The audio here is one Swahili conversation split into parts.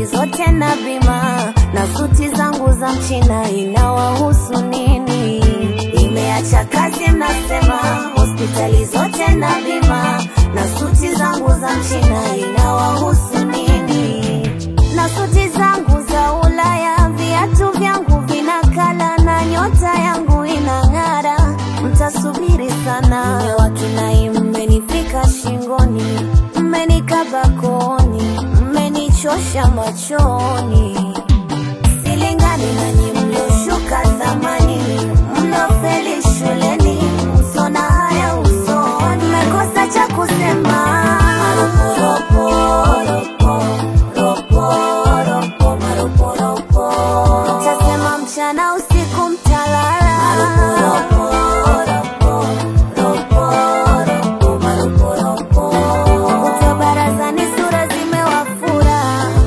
hospitali zote na bima na suti zangu za mchina inawahusu nini? Imeacha kazi mnasema hospitali zote na bima na suti zangu za mchina inawahusu nini? Na suti zangu za Ulaya, viatu vyangu vinakala na nyota yangu inang'ara. Mtasubiri sana, wakinai mmenifika shingoni, mmenikaba kooni, mmenichosha machoni. Silingani nanyi mlioshuka zamani, mliofeli shuleni, msona haya usoni, mmekosa cha kusema. Ropo, ropo, ropo, ropo, maropo, ropo. Mtasema mchana usiku mtalala. Ropo, ropo, ropo, ropo, maropo, ropo. Kutwa barazani sura zimewafura.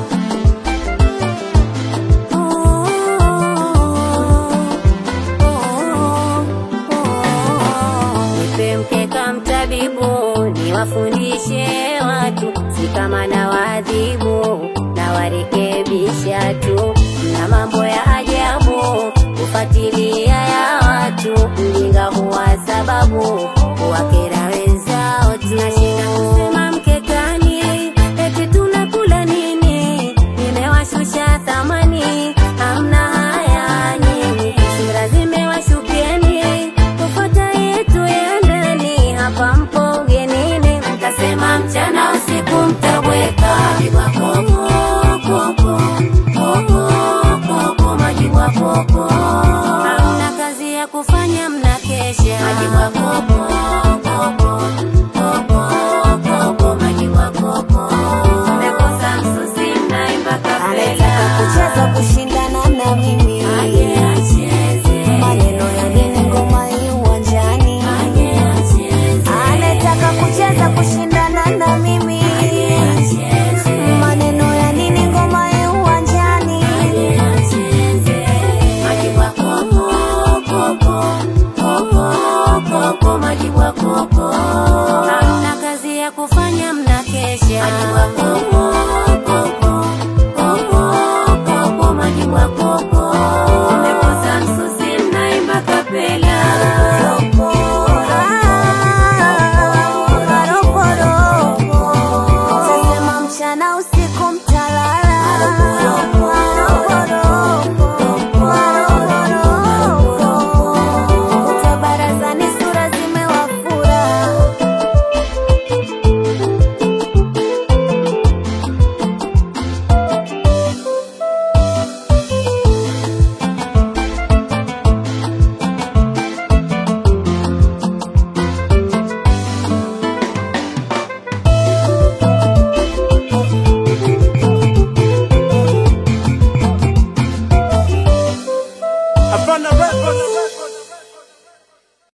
Nipe mkeka mtabibu, niwafundishe watu, si kama na waadhibu na warekebisha tu. Mna mambo ya ajabu, kufuatilia ya watu, mjinga huwa sababu kuwakera wenzao tu. Nashinda kusema mkekani, eti tunakula nini? Nimewashusha thamani, hamna haya nyinyi, sura zimewashukieni kufuata yetu ya ndani, hapa mpo ugenini, mtasema mchana usiku mtabweka majibwa koko koko koko koko majibwa koko